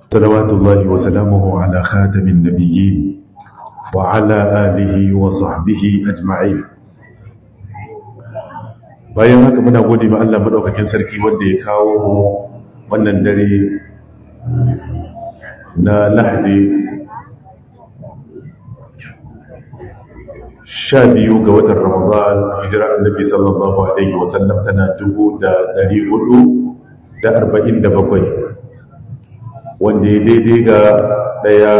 صلوات الله وسلامه على خاتم النبيين وعلى آله وصحبه أجمعين bayan haka muna gode ma Allah madaukakin sarki wanda ya kawo mu wannan dare na Lahadi sha biyu ga watan Ramadan hijira annabi sallallahu alaihi wasallam tana dubu da dari hudu da arba'in da bakwai wanda ya daidai ga daya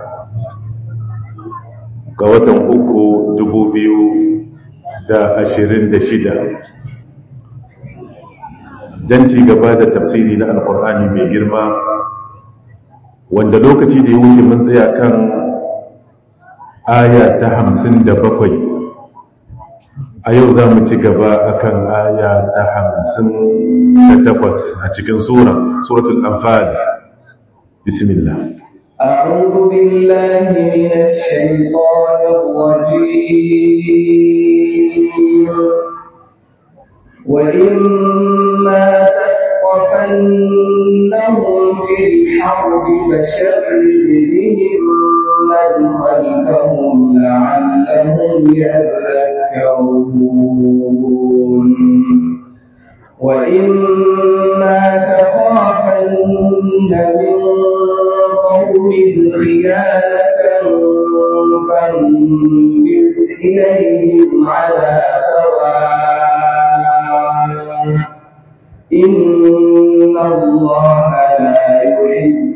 ga watan uku dubu biyu da ashirin da shida don ci gaba da tafsiri na alkur'ani mai girma wanda lokaci da ya wuce mun tsaya kan aya ta hamsin da bakwai a yau za mu ci gaba akan aya ta hamsin da takwas a cikin sura suratul anfal bismillah أعوذ بالله من الشيطان الرجيم وإما تثقفنهم في الحرب فشرد بهم من خلفهم لعلهم يذكرون وإما تخافن من قوم خيانة فانبذ إليهم على سواء إن الله لا يحب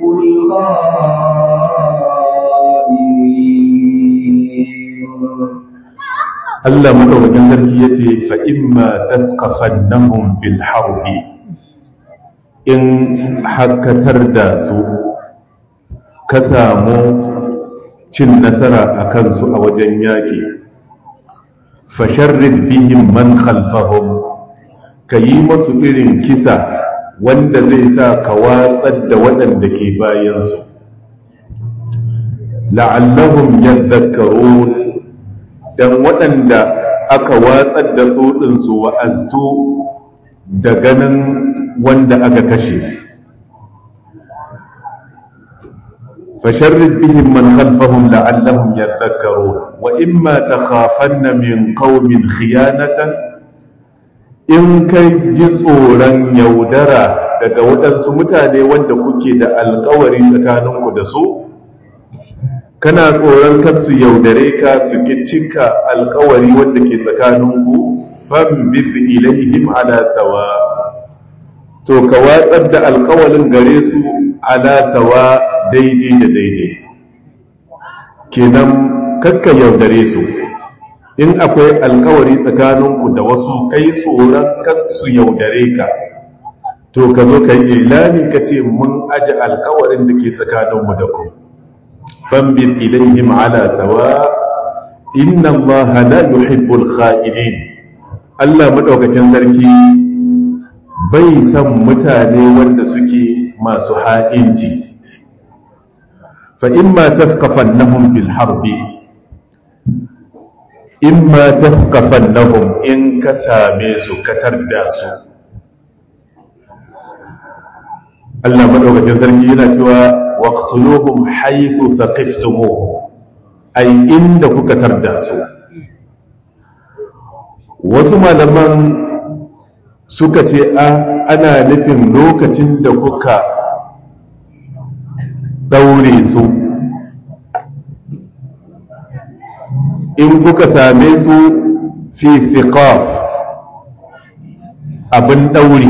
الخائنين Allah madaukakin sarki yace fa imma tathqafannahum fil harbi in hakatar da su ka samu cin nasara a kansu a wajen yaƙi fasharrid bihim man khalfahum ka yi masu irin kisa wanda zai sa ka watsar da waɗanda ke bayansu la'allahum yadhakkarun dan waɗanda aka watsar da su ɗinsu wa'aztu da ganin wanda aka kashe fasharrid bihim man khalfahum la'allahum yadhakkarun wa imma takhafanna min qaumin khiyanatan in kai ji tsoron yaudara daga waɗansu mutane wanda kuke da alkawari tsakaninku da su kana tsoron kasu yaudare ka su ki cika alkawari wanda ke tsakaninku fambid ilaihim ala sawa to ka watsar da alkawarin gare su ala sawa daidai da daidai kenan kakka yaudare su in akwai alkawari tsakaninku da wasu kai tsoron kasu yaudare ka to ka zo ka yi ilani ka ce mun aji alkawarin da ke tsakaninmu da ku fambin ilayhim ala sawa inna allaha la yuhibbul kha'inin Allah madaukakin sarki bai san mutane wanda suke masu ha'inci fa imma tafqafannahum fil harbi imma tafqafannahum in ka same su katar da su Allah madaukakin sarki yana cewa waqtuluhum haythu thaqiftumuhum ai inda kuka tarda su wasu malaman suka ce a ana nufin lokacin da kuka daure su in kuka same su fi thiqaf abin daure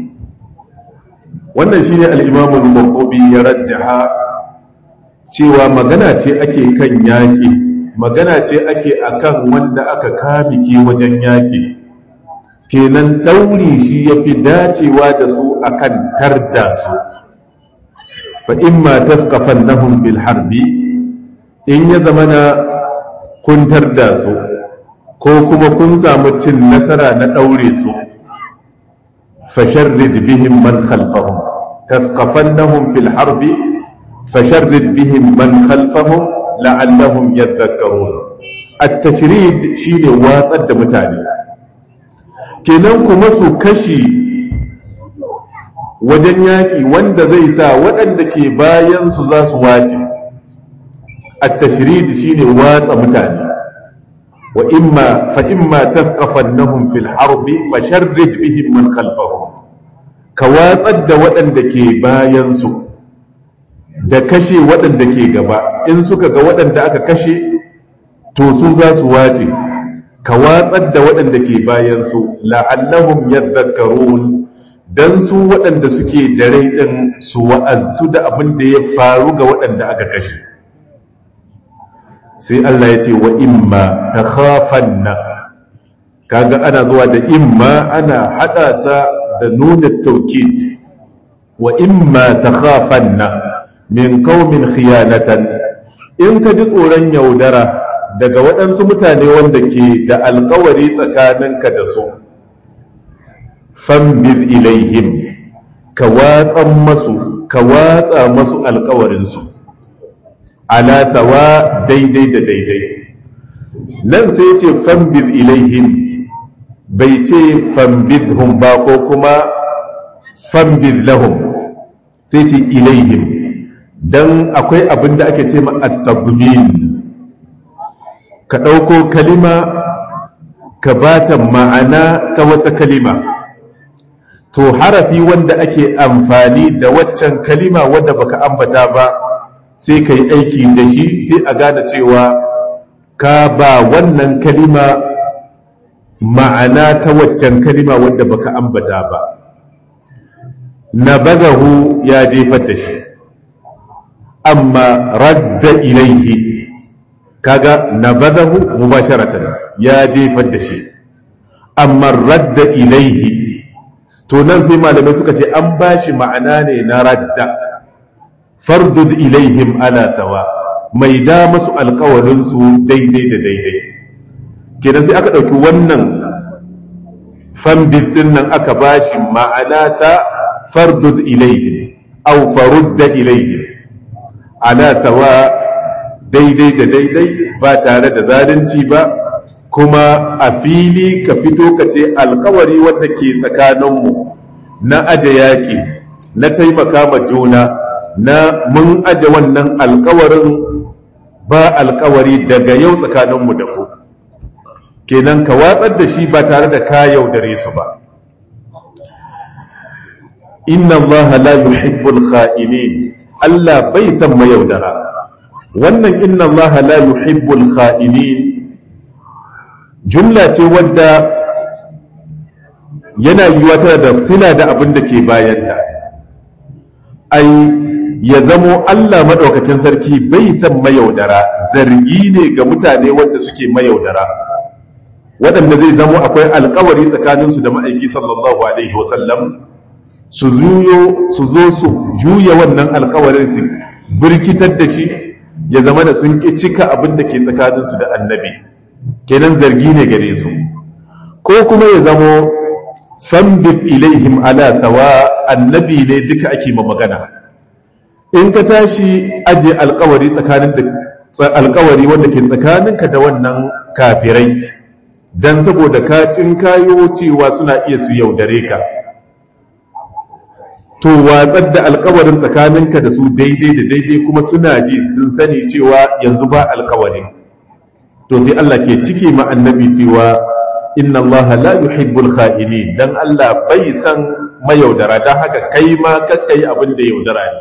wannan shine al-Imam al-Qurtubi ya rajjaha cewa magana ce ake kan yaƙi magana ce ake akan wanda aka kamike wajen yaƙi kenan dauri shi yafi dacewa da su akan tarda su fa imma tafqafannahum bil harbi in ya zamana kun tarda su ko kuma kun samu cin nasara na daure su fasharrid bihim man khalfahum tafqafannahum fil harbi fasharrid bihim man khalfahum la'allahum yadhakkarun at-tashrid shine watsar da mutane kenan kuma su kashi wajen yaƙi wanda zai sa waɗanda ke bayansu za su wace at-tashrid shine watsa mutane wa imma fa imma tafqafannahum fil harbi fasharrid bihim man khalfahum ka watsar da waɗanda ke bayansu da kashe waɗanda ke gaba in suka ga waɗanda aka kashe to su za su wace ka watsar da waɗanda ke bayansu la'allahum yadhakkarun dan su waɗanda suke da rai ɗin su wa'aztu da abin da ya faru ga waɗanda aka kashe sai Allah ya ce wa imma ta khafanna kaga ana zuwa da imma ana hada ta da nuna taukid wa imma ta khafanna min qaumin khiyanatan in ka ji tsoron yaudara daga waɗansu mutane wanda ke da alkawari tsakaninka da su fambir ilaihim ka watsan masu ka watsa masu alkawarinsu ala sawa daidai da daidai nan sai ce fambir ilaihim bai ce fambidhum ba ko kuma fambir lahum sai ce ilaihim don akwai abin da ake ce ma at-tadmin ka ɗauko kalima ka ba ta ma'ana ta wata kalima to harafi wanda ake amfani da waccan kalima wadda baka ambata ba sai ka yi aiki da shi sai a gane cewa ka ba wannan kalima ma'ana ta waccan kalima wadda baka ambata ba na bagahu ya jefar da shi amma radda ilaihi kaga nabadahu mubasharatan ya jefar da shi amma radda ilaihi to nan sai malamai suka ce an bashi ma'ana ne na radda fardud ilaihim ala sawa mai da masu alkawarin su daidai da daidai kenan sai aka ɗauki wannan fambid din nan aka bashi ma'ana ta fardud ilaihim au farudda ilaihim ala sawa daidai da daidai ba tare da zalunci ba kuma a fili ka fito ka ce alkawari wanda ke tsakaninmu na aje yaƙi na taimaka ma juna na mun aje wannan alkawarin ba alkawari daga yau tsakaninmu da ku kenan ka watsar da shi ba tare da ka yaudare su ba inna allaha la yuhibbul kha'inin Allah bai san mayaudara wannan inna Allah la yuhibbul kha'inin jumla ce wadda yana yiwa tana da sila da abin da ke bayanta ai ya zamo Allah madaukakin sarki bai san mayaudara zargi ne ga mutane wanda suke mayaudara waɗanda zai zamo akwai alkawari tsakaninsu da ma'aiki sallallahu alaihi wasallam su su zo su juya wannan alkawarin su birkitar da shi ya zama da sun ƙi cika abin da ke tsakaninsu da annabi kenan zargi ne gare su ko kuma ya zamo fambib ilaihim ala sawa annabi ne duka ake ma magana in ka tashi aje alkawari tsakanin da alkawari wanda ke tsakaninka da wannan kafirai dan saboda ka kayo cewa suna iya su yaudare ka to watsar da alkawarin tsakaninka da su daidai da daidai kuma suna ji sun sani cewa yanzu ba alkawari to sai Allah ke cike ma annabi cewa inna Allah la yuhibbul kha'inin dan Allah bai san mayaudara dan haka kai ma kakkai abin da yaudara ne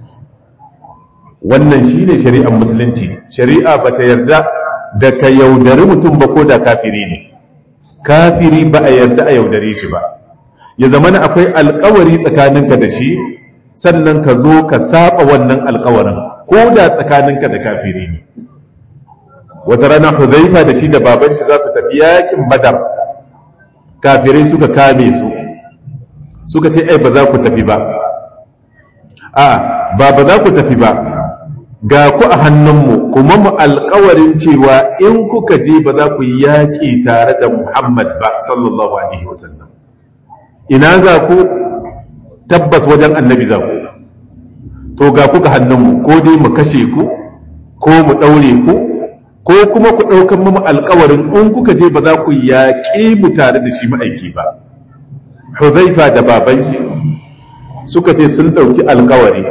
wannan shine shari'ar musulunci shari'a bata yarda da ka yaudari mutum ba ko da kafiri ne kafiri ba a yarda a yaudare shi ba ya zama na akwai alkawari tsakaninka da shi sannan ka zo ka saba wannan alkawarin ko da tsakaninka da kafiri ne wata rana huzaifa da shi da baban shi za su tafi yakin badar kafirai suka kame su suka ce ai ba za ku tafi ba a ba ba za ku tafi ba ga ku a hannunmu kuma mu alkawarin cewa in kuka je ba za ku yi yaƙi tare da muhammad ba sallallahu alaihi wasallam ina za ku tabbas wajen annabi za ku to ga kuka hannunmu ko dai mu kashe ku ko mu ɗaure ku ko kuma ku ɗaukan mu alkawarin in kuka je ba za ku yaƙi mu tare da shi ma'aiki ba huzaifa da baban shi suka ce sun ɗauki alkawari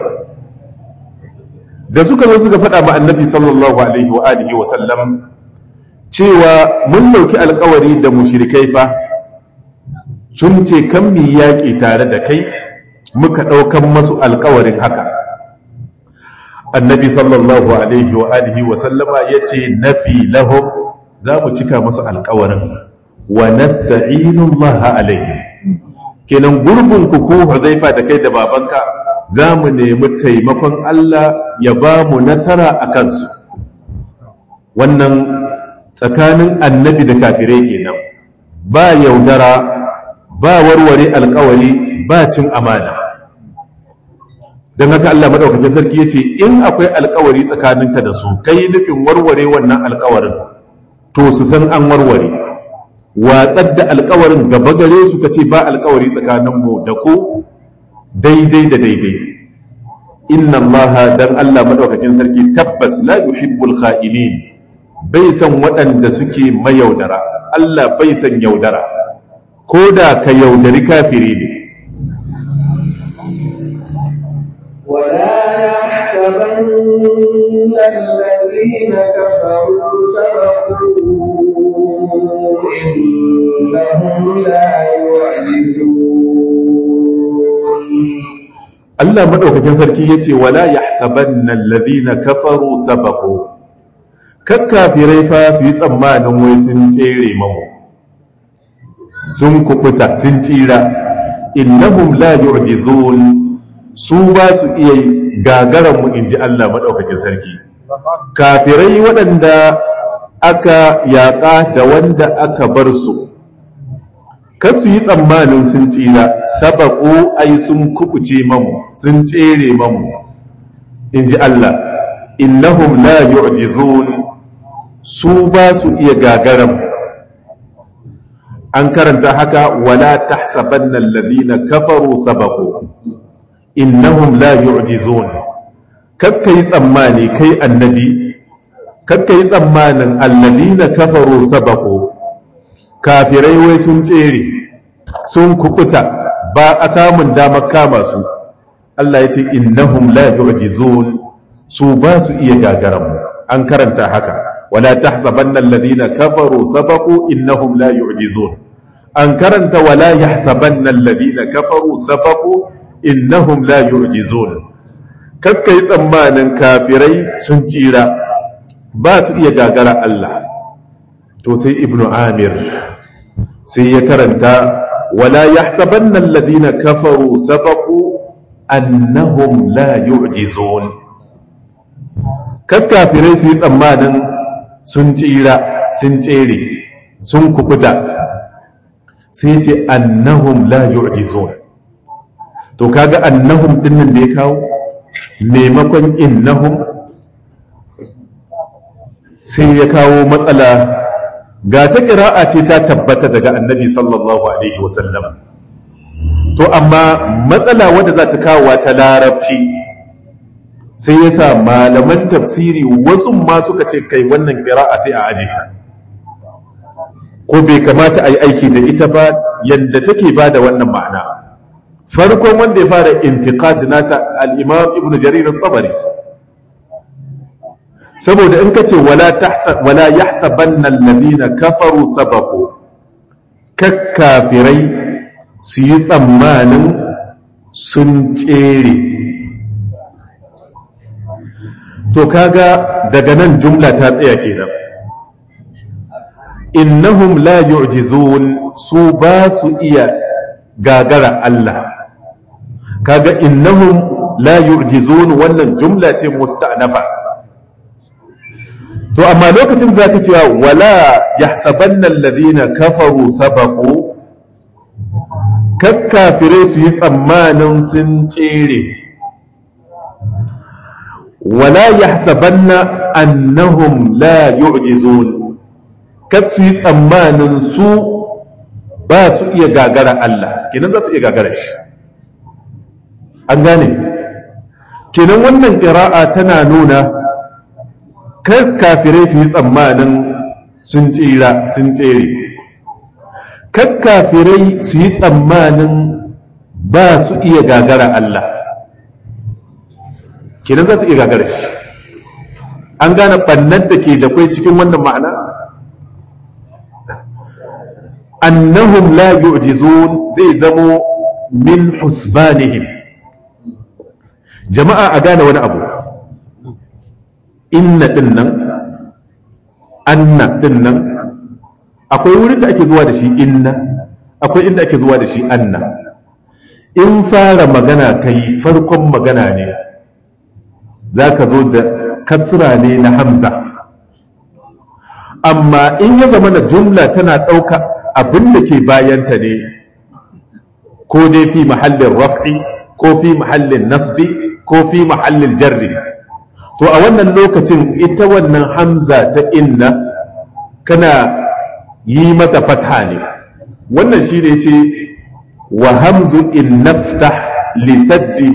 da suka zo suka faɗa ma annabi sallallahu alaihi wa alihi wa sallam cewa mun ɗauki alkawari da mushrikai fa sun ce kan mi yaƙi tare da kai muka ɗaukan masu alkawarin haka annabi sallallahu alaihi wa alihi wa sallama ya ce nafi lahum za mu cika masu alkawarin wa nasta'inu Allah alaihi kenan gurbin ku ko Huzaifa da kai da babanka za mu nemi taimakon Allah ya ba mu nasara a kansu wannan tsakanin annabi da kafirai kenan ba yaudara ba warware alkawari ba cin amana don haka Allah madaukakin sarki ya ce in akwai alkawari tsakaninka da su kai nufin warware wannan alkawarin to su san an warware watsar da alkawarin gaba gare su ka ce ba alkawari tsakaninmu da ku daidai da daidai inna Allah dan Allah madaukakin sarki tabbas la yuhibbul kha'inin bai san waɗanda suke mayaudara Allah bai san yaudara ko da ka yaudari kafiri ne ولا يحسبن الذين كفروا سبقوا إنهم لا يعجزون Allah madaukakin sarki yace wala yahsabanna alladhina kafaru sabaqu kakkafirai fa su yi tsammanin wai sun tsere mamu sun kubuta sun tsira innahum la yu'jizun su ba su iya gagaran mu inji Allah madaukakin sarki kafirai waɗanda aka yaƙa da wanda aka bar su kasu yi tsammanin sun tsira sabaku ai sun kubuce mamu sun tsere mamu inji Allah innahum la yu'jizun su ba su iya gagaran an karanta haka wala tahsabanna alladhina kafaru sabaku innahum la yu'jizun kakka yi tsammani kai annabi kakka yi tsammanin alladhina kafaru sabaku kafirai wai sun tsere sun kukuta ba a samun damar kama su Allah ya ce innahum la yu'jizun su ba su iya gagaran an karanta haka wala tahsabanna alladhina kafaru sabaqu innahum la yu'jizun an karanta wala yahsabanna alladhina kafaru sabaqu innahum la yu'jizun kakka yi tsammanin kafirai sun tsira ba su iya gagara Allah to sai ibnu amir sai ya karanta wala yahsabanna alladhina kafaru sabaqu annahum la yu'jizun kakkafirai su yi tsammanin sun tsira sun tsere sun kukuta sai ce annahum la yu'jizun to kaga annahum dinnan da ya kawo maimakon innahum sai ya kawo matsala ga ta ƙira'a ce ta tabbata daga annabi sallallahu alaihi wasallam to amma matsala wadda za ta kawo ta larabci sai ya sa malaman tafsiri wasu ma suka ce kai wannan ƙira'a sai a aje ta ko bai kamata a yi aiki da ita ba yadda take ba da wannan ma'ana farkon wanda ya fara intiqad nata al-imam ibn jarir al-tabari saboda in kace wala tahsab wala yahsabanna alladhina kafaru sabaqu kakkafirai su yi tsammanin sun tsere to kaga daga nan jumla ta tsaya kenan innahum la yu'jizun su ba su iya gagara Allah kaga innahum la yu'jizun wannan jumla ce musta'nafa to amma lokacin da zaka cewa wala yahsabanna alladhina kafaru sabaqu kakkafire su yi tsammanin sun tsere wala yahsabanna annahum la yu'jizun kar su yi tsammanin su ba su iya gagara Allah kenan za su iya gagara shi an gane kenan wannan ƙira'a tana nuna kar kafirai su yi tsammanin sun tsira sun tsere kar kafirai su yi tsammanin ba su iya gagara Allah kenan za su iya gagara shi an gane ɓannar da ke da kwai cikin wannan ma'ana annahum la yu'jizun zai zamo min husbanihim jama'a a gane wani abu inna din nan anna din nan akwai wurin da ake zuwa da shi inna akwai inda ake zuwa da shi anna in fara magana kai farkon magana ne za ka zo da kasra ne na hamza amma in ya zama na jumla tana ɗauka abin da ke bayanta ne ko dai fi mahallin raf'i ko fi mahallin nasbi ko fi mahallin jarri to a wannan lokacin ita wannan hamza ta inna kana yi mata fatha ne wannan shi ne ce wa hamzu in naftah lisaddi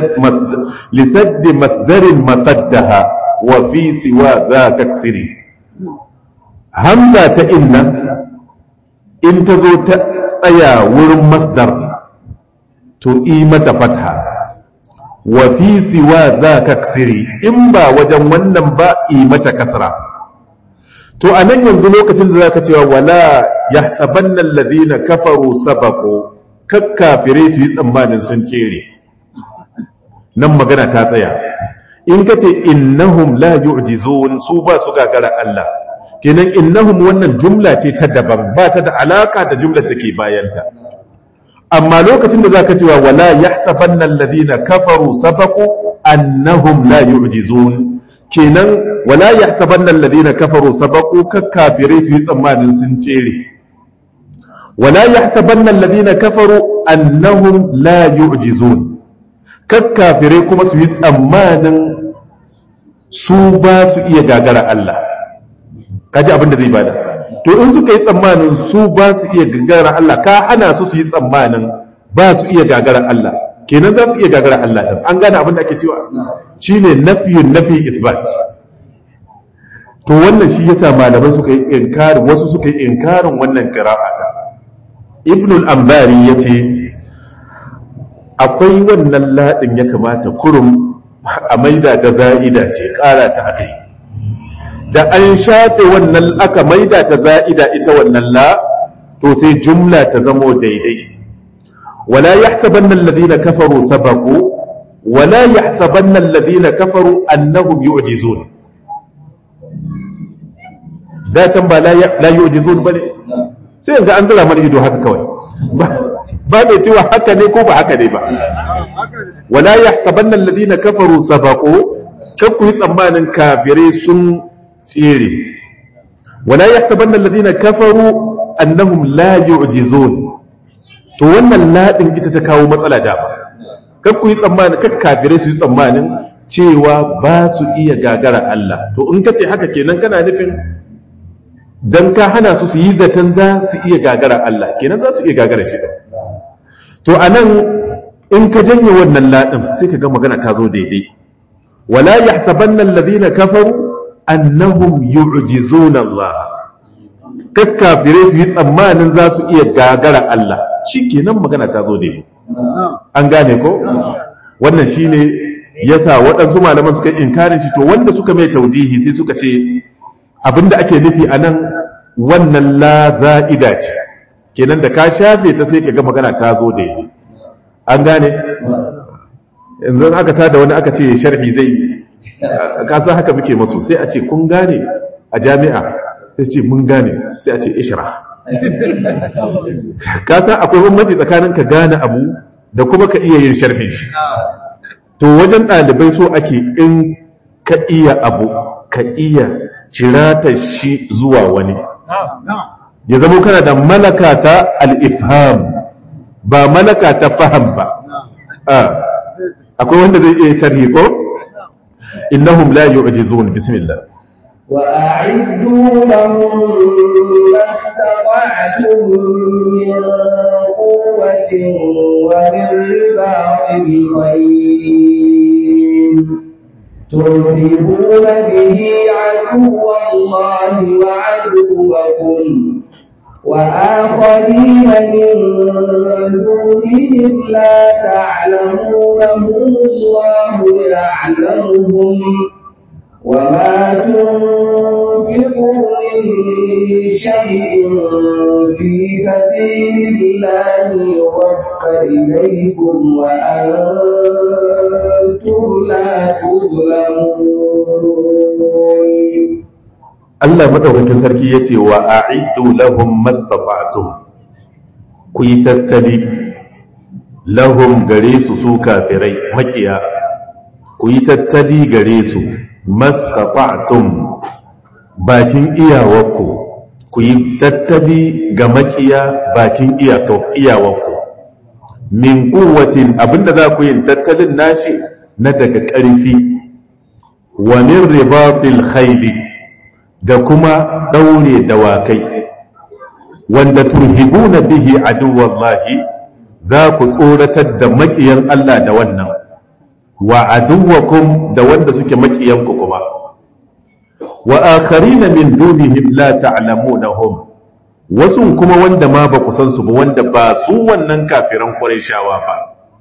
masdarin masaddaha wa fi siwa za ka siri hamza ta inna in ta zo ta tsaya wurin masdar to yi mata fatha wa fi siwa za ka siri in ba wajen wannan ba yi mata kasra to a nan yanzu lokacin da za ka cewa wala ya saban nan ladina kafaru sabako kakkafire su yi tsammanin sun cere nan magana ta tsaya in ka ce innahum la yu'jizun su ba su gagara Allah kenan innahum wannan jumla ce ta daban ba ta da alaka da jumlar da ke bayanta amma lokacin da zaka cewa wala yahsabanna alladhina kafaru sabaqu annahum la yu'jizun kenan wala yahsabanna alladhina kafaru sabaqu kakkafire su yi tsammanin sun cere wala yahsabanna alladhina kafaru annahum la yu'jizun kakkafire kuma su yi tsammanin su ba su iya gagara Allah kaji abin da zai bada to in suka yi tsammanin su ba su iya gagara Allah ka hana su su yi tsammanin ba su iya gagara Allah kenan za su iya gagara Allah din an gane abin da ake cewa shine nafiyun nafi isbat to wannan shi yasa malamai suka yi inkarin wasu suka yi inkarin wannan qira'a da ibn al-ambari yace akwai wannan ladin ya kamata kurum a maida ga za'ida ce kara ta akai da an shafe wannan aka maida ta za'ida ita wannan la to sai jumla ta zamo daidai wala yahsabanna alladhina kafaru sabaqu wala yahsabanna alladhina kafaru annahum yu'jizun da can ba la yu'jizun bane sai yanzu an zira mana ido haka kawai ba mai cewa haka ne ko ba haka ne ba wala yahsabanna alladhina kafaru sabaqu kan ku yi tsammanin kafirai sun tsere wala yahsabanna alladhina kafaru annahum la yu'jizun to wannan ladin ita ta kawo matsala da ba kan ku yi tsammanin kan kafirai su yi tsammanin cewa ba su iya gagara Allah to in kace haka kenan kana nufin dan ka hana su su yi zaton za su iya gagara Allah kenan za su iya gagara shi to anan in ka janye wannan ladin sai ka ga magana ta zo daidai wala yahsabanna alladhina kafaru annahum yu'jizuna Allah kakkafire su yi tsammanin za su iya gagara Allah shikenan magana ta zo daidai an gane ko wannan shine yasa waɗansu malaman suka inkarin shi to wanda suka mai taujihi sai suka ce abinda ake nufi anan wannan la za'ida ce kenan da ka shafe ta sai ka ga magana ta zo daidai an gane yanzu aka tada wani aka ce sharhi zai ka san haka muke masu sai a ce kun gane a jami'a sai ce mun gane sai a ce ishra ka san akwai bambanci tsakanin ka gane abu da kuma ka iya yin sharhin shi to wajen ɗalibai so ake in ka iya abu ka iya cirata shi zuwa wani ya zama kana da malaka ta al-ifham ba malaka ta faham ba akwai wanda zai iya sharhi ko innahum la yu'jizun bismillah وأعدوا لهم ما استطعتم من قوة ومن رباط الخيل ترهبون به عدو الله وعدوكم وآخرين من دونهم لا تعلمونهم الله يعلمهم وما تنفقوا من شيء في سبيل الله يوفى إليكم وأنتم لا تظلمون Allah madaukakin sarki yace wa a'iddu lahum mastata'tum ku yi tattali lahum gare su su kafirai makiya ku yi tattali gare su mastata'tum bakin iyawarku ku yi tattali ga makiya bakin iyawarku min kuwatin abinda za ku yin tattalin nashi na daga ƙarfi wa min ribatil khayli da kuma ɗaure dawakai wanda turhibuna bihi aduwallahi za ku tsoratar da maƙiyan Allah da wannan wa aduwakum da wanda suke maƙiyanku kuma wa akharina min dunihim la ta'lamunahum wasu kuma wanda ma ba ku san su ba wanda ba su wannan kafiran Qurayshawa ba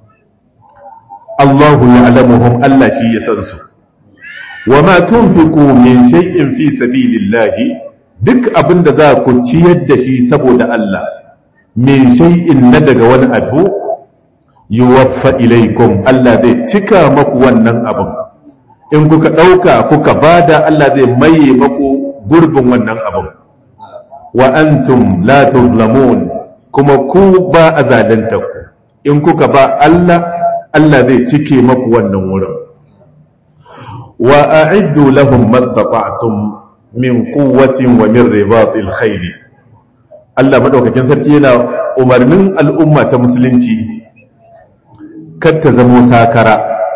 Allahu ya'lamuhum Allah shi ya san su wa ma tunfiqu min shay'in fi sabilillahi duk abinda za ku ciyar da shi saboda Allah min shay'in na daga wani abu yuwaffa ilaikum Allah zai cika maku wannan abin in kuka ɗauka kuka bada Allah zai maye maku gurbin wannan abin wa antum la tuzlamun kuma ku ba a zalunta ku in kuka ba Allah Allah zai cike maku wannan wurin wa a'iddu lahum mastata'tum min quwwatin wa min ribatil khayl Allah madaukakin sarki yana umarnin al'umma ta musulunci kar ta zamo sakara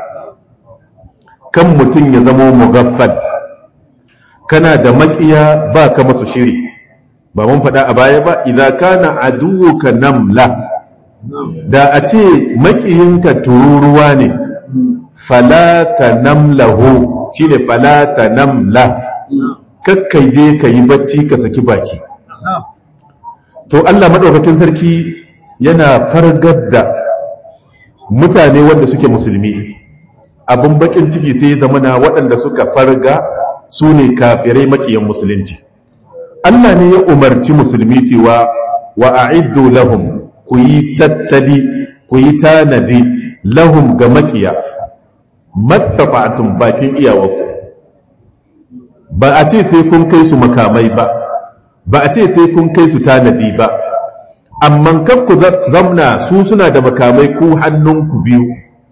kan mutum ya zamo mugaffal kana da makiya ba ka masu shiri ba mun faɗa a baya ba idza kana aduwuka namla da a ce makiyinka tururuwa ne falata namlahu shi ne falata namla kakkai je ka yi bacci ka saki baki to Allah maɗaukakin sarki yana fargar da mutane wanda suke musulmi abin bakin ciki sai zamana waɗanda suka farga su ne kafirai makiyan musulunci Allah ne ya umarci musulmi cewa wa a'iddu lahum ku yi tattali ku yi tanadi lahum ga makiya mastata'tum bakin iyawarku ba a ce sai kun kai su makamai ba ba a ce sai kun kai su tanadi ba amma kan ku zamna su suna da makamai ku hannunku biyu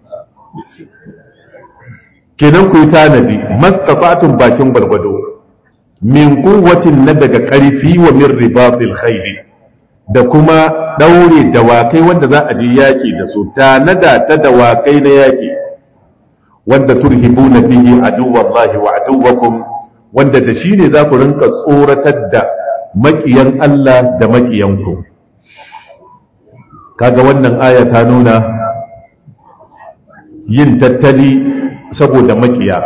kenan ku yi tanadi mastata'tum bakin gwargwado min kuwatin na daga ƙarfi wa min ribatil khayli da kuma ɗaure dawakai wanda za a ji yaƙi da su tanada ta dawakai na yaƙi wanda turhibuna bihi aduwallahi wa aduwakum wanda da shi ne za ku rinka tsoratar da maƙiyan Allah da maƙiyanku kaga wannan aya ta nuna yin tattali saboda maƙiya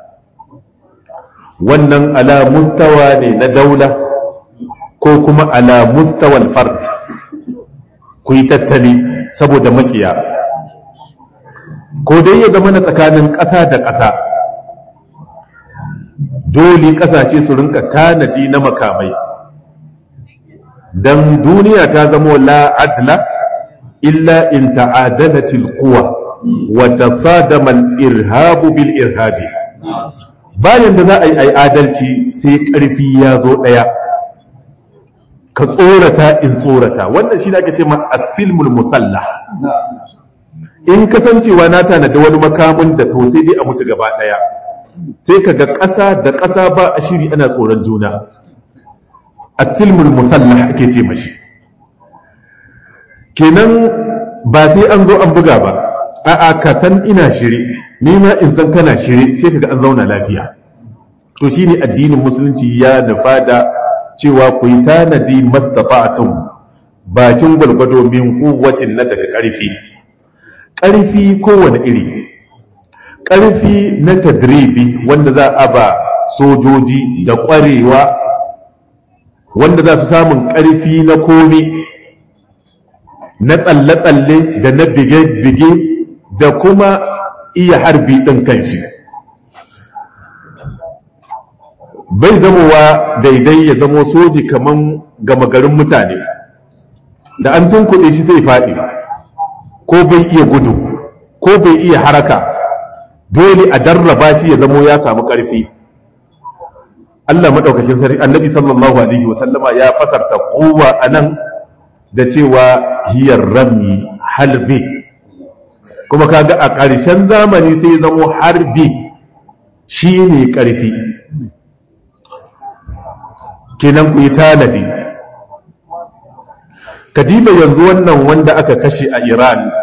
wannan ala mustawa ne na daula ko kuma ala mustawal fard ku yi tattali saboda makiya ko dai ya zama na tsakanin ƙasa da ƙasa dole ƙasashe su rinka tanadi na makamai don duniya ta zama la adla illa in ta'adalatil quwa wa tasadama al-irhabu bil irhabi bayan da za a yi ai adalci sai ƙarfi ya zo ɗaya ka tsorata in tsorata wannan shi ne ake ce ma asilmul musalla in kasancewa na tanada wani makamin da to sai dai a mutu gaba ɗaya sai ka ga ƙasa da ƙasa ba a shiri ana tsoron juna asilmul musalla ake ce mashi kenan ba sai an zo an buga ba a'a ka san ina shiri ni ma in san kana shiri sai kaga an zauna lafiya to shine addinin musulunci ya nufa da cewa ku yi tanadi mastata'tum bakin gwargwado min kuwatin na daga ƙarfi ƙarfi kowane iri ƙarfi na tadribi wanda za a ba sojoji da ƙwarewa wanda za su samun ƙarfi na komi na tsalle-tsalle da na bige-bige da kuma iya harbi ɗin kanshi bai zamowa daidai ya zamo soji kaman gama garin mutane da an tunkuɗe shi sai faɗi ko bai iya gudu ko bai iya haraka dole a darraba shi ya zamo ya samu ƙarfi Allah maɗaukakin sarki annabi sallallahu alaihi wasallama ya fasarta kowa a nan da cewa hiyar rami halbi kuma kaga a ƙarshen zamani sai zamo harbi shi ne ƙarfi kenan ku yi tanadi kadiba yanzu wannan wanda aka kashe a iran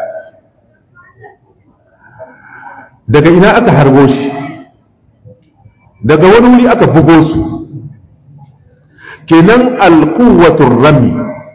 daga ina aka harbo shi daga wani wuri aka bugo su kenan alkuwatun rami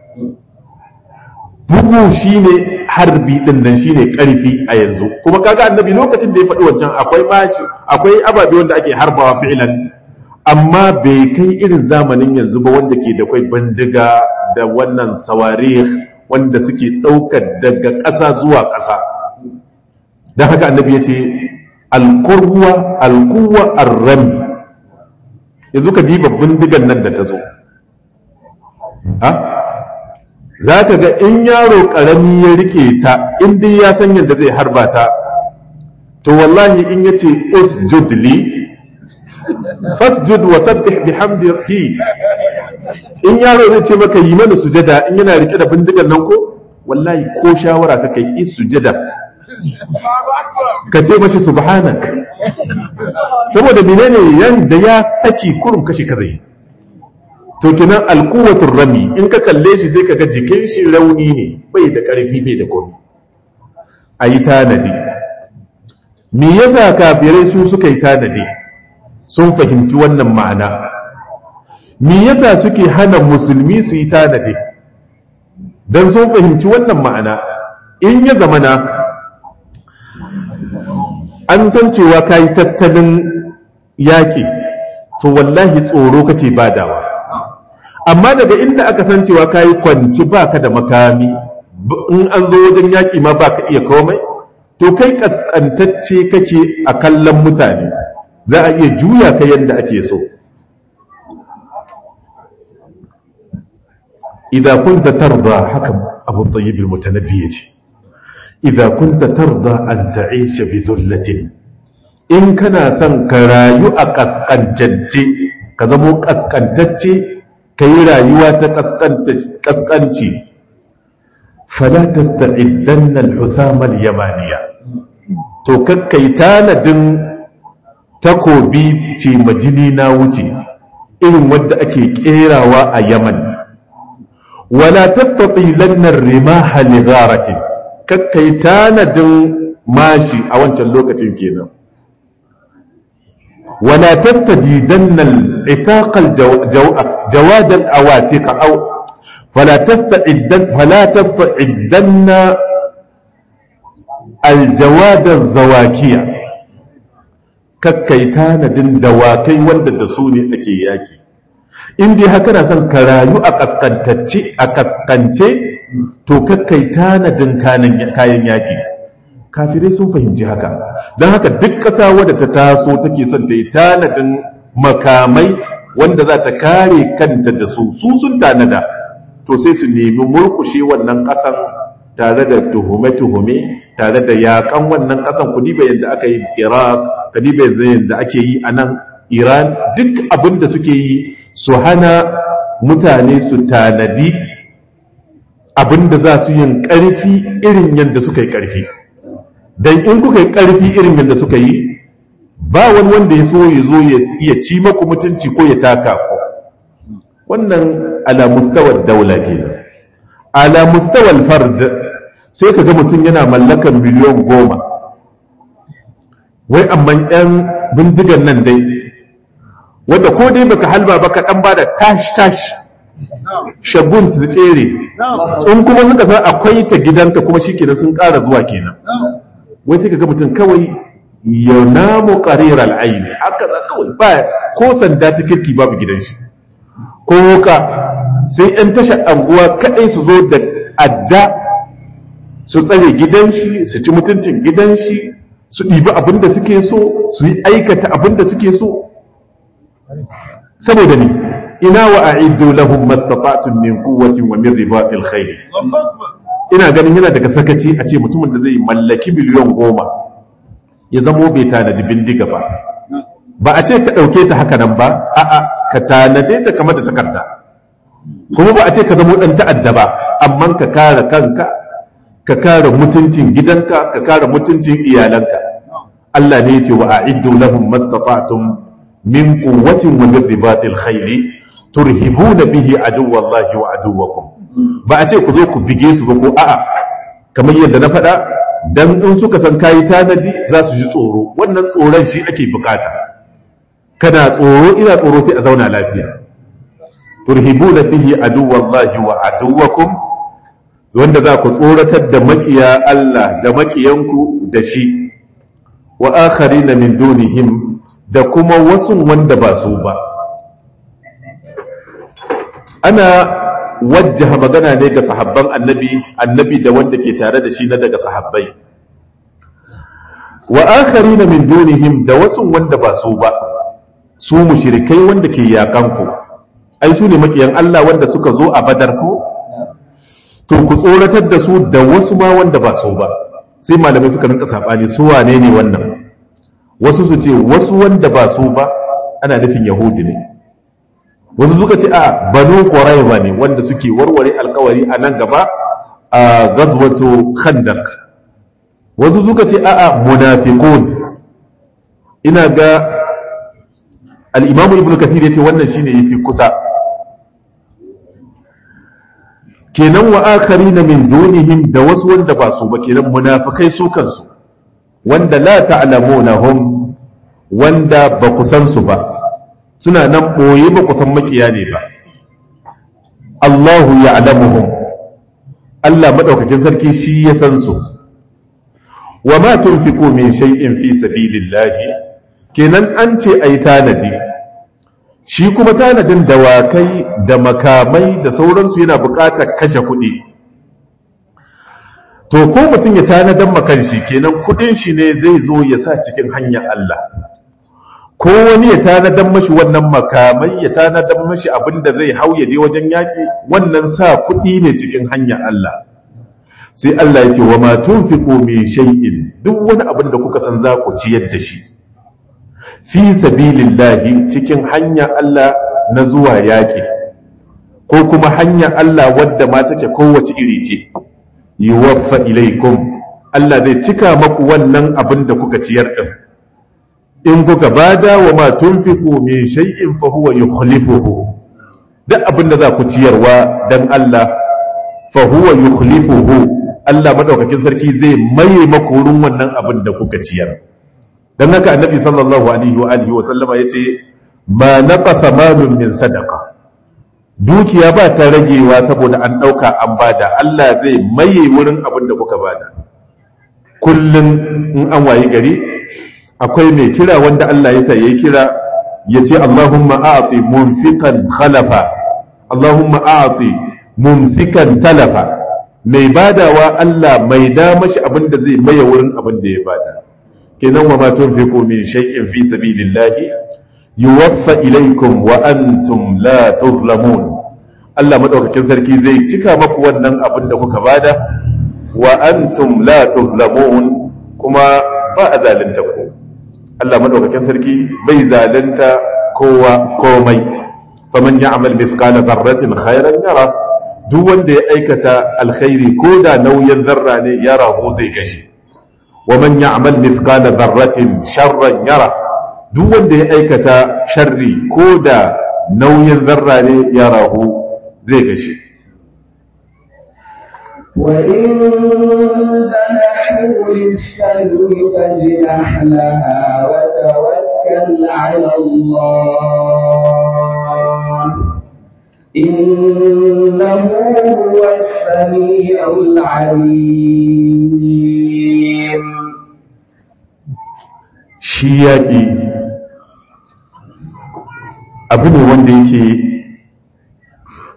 bugu shine harbi din nan shine karfi a yanzu kuma kaga annabi lokacin da ya faɗi wancan akwai bashi akwai ababe wanda ake harbawa fi'ilan amma bai kai irin zamanin yanzu ba wanda ke da kwai bandiga da wannan sawarih wanda suke ɗaukar daga ƙasa zuwa ƙasa don haka annabi ya ce alkurwa alkuwa arrami yanzu ka diba bindigan nan da ta zo ha za ka ga in yaro ƙarami ya rike ta inda ya san yadda zai harba ta to wallahi in ya ce usjud li fasjud wa sabbih bihamdihi in yaro zai ce maka yi mana sujada in yana rike da bindigan nan ko wallahi ko shawara ka kai is sujada ka ce mashi subhanak saboda menene yanda ya saki kurum kashi ka zai to kinan alquwatur rami in ka kalle shi sai ka ga jikin shi rauni ne bai da karfi bai da komai ayi tanadi me yasa kafirai su suka yi tanadi sun fahimci wannan ma'ana me yasa suke hana musulmi su yi tanadi dan sun fahimci wannan ma'ana in ya zamana an san cewa ka yi tattalin yaƙi to wallahi tsoro kake badawa amma daga inda aka san cewa ka yi kwanci ba ka da makami in an zo wajen yaƙi ma ba ka iya komai to kai ƙasƙantacce kake a kallon mutane za a iya juya ka yadda ake so idan kunta tarda haka abu tayyibul mutanabbi yace idza kunta tarda an ta'isha bi dhullatin in kana son ka rayu a kaskantacce ka zamo kaskantacce ka yi rayuwa ta kaskanci fala tasta'iddanna al-husam al-yamaniya to kakkai tanadin takobi ce majini na wuce irin wadda ake kerawa a yaman wala tastatilanna ar-rimaha li gharatin kakkai tanadin mashi a wancan lokacin kenan wala tastajidanna al-itaq al-jawad al-awatiq aw fala tasta'iddan fala tasta'iddanna al-jawad al-zawakiya kakkai tanadin dawakai wanda da su ne ake yaki in dai haka na son ka rayu a kaskantacce a kaskance to kakkai tanadin kayan yaƙi kafirai sun fahimci haka don haka duk ƙasa wadda ta taso take son ta yi tanadin makamai wanda za ta kare kanta da su su sun tanada to sai su nemi murkushe wannan ƙasan tare da tuhume-tuhume tare da yaƙan wannan ƙasan ku diba yadda aka yi iraq ka diba yadda ake yi a nan iran duk abin da suke yi su hana mutane su tanadi abinda za su yin ƙarfi irin yadda suka yi ƙarfi don in kuka yi ƙarfi irin yadda suka yi ba wani wanda ya so ya zo ya ci maku mutunci ko ya taka ku wannan ala mustawar daula ke ala mustawar fard sai ka ga mutum yana mallakan miliyan goma wai amma yan bindigan nan dai wadda ko dai baka halba baka dan bada tash tash shagun su tsere in kuma suka san akwai ta gidanka kuma shikenan sun ƙara zuwa kenan wai sai kaga mutum kawai ya namu qariral aini haka za kawai ba ko sanda ta kirki babu gidan shi ko wuka sai 'yan tashar anguwa kaɗai su zo da adda su tsare gidan shi su ci mutuncin gidan shi su ɗibi abin da suke so su yi aikata abin da suke so saboda ni ina wa a'iddu lahum mastata'tum min quwwatin wa min ribatil khayl ina ganin yana daga sakaci a ce mutumin da zai mallaki miliyan goma ya zamo bai tanadi bindiga ba ba a ce ka ɗauke ta haka nan ba a'a ka tanade ta kamar da takarda kuma ba a ce ka zamo ɗan ta'adda ba amma ka kare kanka ka kare mutuncin gidanka ka kare mutuncin iyalanka Allah ne ya ce wa a'iddu lahum mastata'tum min quwwatin wa min ribatil khayli turhibuna bihi aduwallahi wa aduwakum ba a ce ku zo ku bige su ba ko a'a kamar yadda na faɗa dan in suka san kayi tanadi za su ji tsoro wannan tsoron shi ake bukata kana tsoro ina tsoro sai a zauna lafiya turhibuna bihi aduwallahi wa aduwakum wanda za ku tsoratar da makiya Allah da makiyanku da shi wa akharina min dunihim da kuma wasu wanda ba su ba ana wajjaha magana ne ga sahabban annabi annabi da wanda ke tare da shi na daga sahabbai wa akharina min dunihim da wasu wanda ba su ba su mushrikai wanda ke yakan ku ai su ne makiyan Allah wanda suka zo a badar ko to ku tsoratar da su da wasu ma wanda ba su ba sai malamai suka rinka sabani su wane ne wannan wasu su ce wasu wanda ba su ba ana nufin yahudi ne wasu suka ce a banu quraiza ne wanda suke warware alkawari a nan gaba a gazwatu khandaq wasu suka ce a a munafiqun ina ga al-imam ibn kathir yace wannan shine yafi kusa kenan wa akharina min dunihim da wasu wanda ba su ba kenan munafikai su kansu wanda la ta'lamunahum wanda ba ku san su ba suna nan ɓoye ba kusan makiya ne ba Allahu ya alamuhum Allah maɗaukakin sarki shi ya san su wa ma tunfiqu min shay'in fi sabilillahi kenan an ce ai tanadi shi kuma tanadin dawakai da makamai da sauransu yana buƙatar kashe kuɗi to ko mutum ya tanadan makan shi kenan kuɗin shi ne zai zo ya sa cikin hanyar Allah ko wani ya tanadan mashi wannan makamai ya tanadan mashi abin da zai hau ya je wajen yaƙi wannan sa kuɗi ne cikin hanyar Allah sai Allah ya ce wa ma tunfiqu min shay'in duk wani abin da kuka san za ku ciyar da shi fi sabilillahi cikin hanyar Allah na zuwa yaƙi ko kuma hanyar Allah wadda ma take kowace iri ce yuwaffa ilaikum Allah zai cika maku wannan abin da kuka ciyar din in kuka bada wa ma tunfiqu min shay'in fa huwa yukhlifuhu duk abin da za ku ciyarwa dan Allah fa huwa yukhlifuhu Allah madaukakin sarki zai maye maku wurin wannan abin da kuka ciyar dan haka annabi sallallahu alaihi wa alihi wa sallama yace ma naqasa malun min sadaqa dukiya ba ta ragewa saboda an dauka an bada Allah zai maye wurin abin da kuka bada kullun in an wayi gari akwai mai kira wanda Allah ya sa ya kira ya ce Allahumma a'ati munfiqan khalafa Allahumma a'ati mumsikan talafa mai badawa Allah mai da mashi abin da zai maye wurin abin da ya bada kenan wa ma tunfiqu min shay'in fi sabilillahi yuwaffa ilaykum wa antum la tuzlamun Allah madaukakin sarki zai cika maku wannan abin da kuka bada wa antum la tuzlamun kuma ba a zalunta ku Allah madaukakin sarki bai zalunta kowa komai faman ya'mal mithqala dharratin khairan yara duk wanda ya aikata alkhairi ko da nauyin zarra ne ya rahu zai gashi wa man ya'mal mithqala dharratin sharran yara duk wanda ya aikata sharri ko da nauyin zarra ne ya rahu zai gashi وإن جنحوا للسلم فاجنح لها وتوكل على الله إنه هو السميع العليم shi yaƙi abu ne wanda yake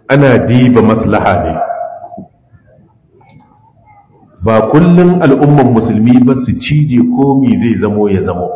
ana diba maslaha ne ba kullum al'umman musulmi ba su cije komi zai zamo ya zamo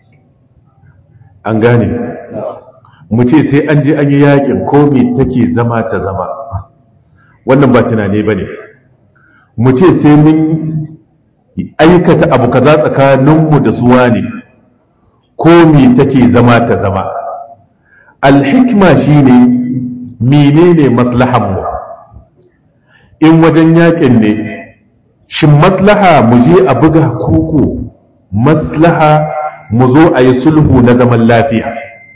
an gane mu ce sai an je an yi yakin komi take zama ta zama wannan ba tunane ba ne mu ce sai mun aikata abu kaza tsakaninmu da suwa ne komi take zama ta zama alhikma shine menene maslahanmu in wajen yakin ne shin maslaha mu je a buga koko maslaha mu zo a yi sulhu na zaman lafiya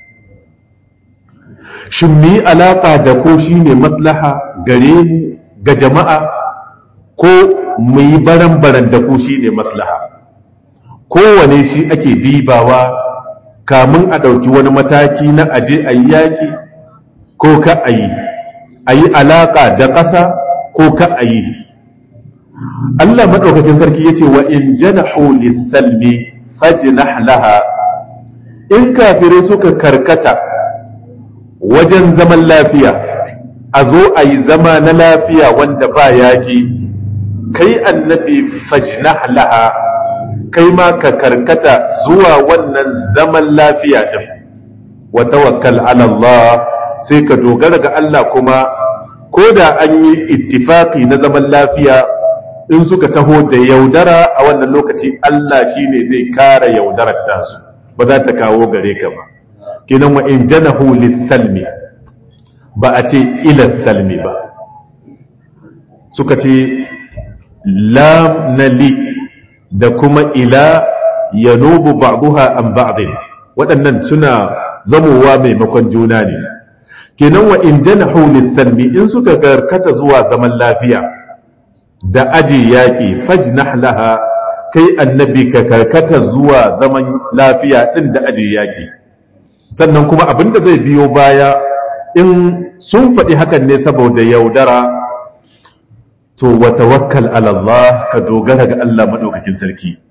shin mu yi alaƙa da ko shi ne maslaha gare mu ga jama'a ko mu yi baran-baran da ko shi ne maslaha kowane shi ake dibawa kamun a ɗauki wani mataki na aje a yi yaƙi ko ka a yi a yi alaƙa da ƙasa ko ka a yi Allah maɗaukakin sarki ya ce wa in janahu lissalmi fajnah laha in kafirai suka karkata wajen zaman lafiya a zo a yi zama na lafiya wanda ba yaƙi kai annabi fajnah laha kai ma ka karkata zuwa wannan zaman lafiya din wa tawakkal ala Allah sai ka dogara ga Allah kuma ko da an yi ittifaqi na zaman lafiya in suka taho da yaudara a wannan lokaci Allah shine zai kara yaudarar tasu ba za ta kawo gare ka ba kinan wa in janahu lis-salmi ba a ce ila salmi ba suka ce lam na li da kuma ila yanubu ba'daha an ba'din waɗannan suna zamowa maimakon juna ne kenan wa in janahu lis-salmi in suka garkata zuwa zaman lafiya da aji yaƙi fajnah laha kai annabi ka karkata zuwa zaman lafiya ɗin da aji yaƙi sannan kuma abinda zai biyo baya in sun faɗi hakan ne saboda yaudara to wa tawakkal ala Allah ka dogara ga Allah madaukakin sarki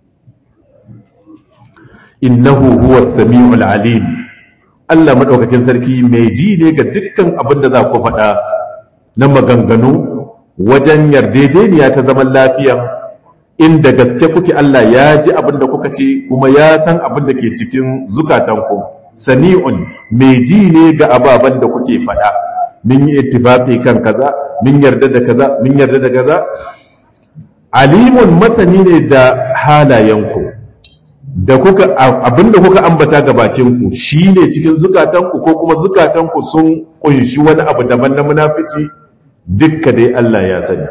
innahu huwa samiul alim Allah madaukakin sarki mai ji ne ga dukkan abin da za ku faɗa na maganganu wajen yardedeniya ta zaman lafiya inda gaske kuke Allah ya ji abin da kuka ce kuma ya san abin da ke cikin zukatanku sami'un mai ji ne ga ababen da kuke faɗa min yi ittifaqi kan kaza min yarda da kaza min yarda da kaza alimun masani ne da halayenku da kuka abinda kuka ambata ga bakinku shine cikin zukatanku ko kuma zukatanku sun kunshi wani abu daban na munafici dukka dai Allah ya sani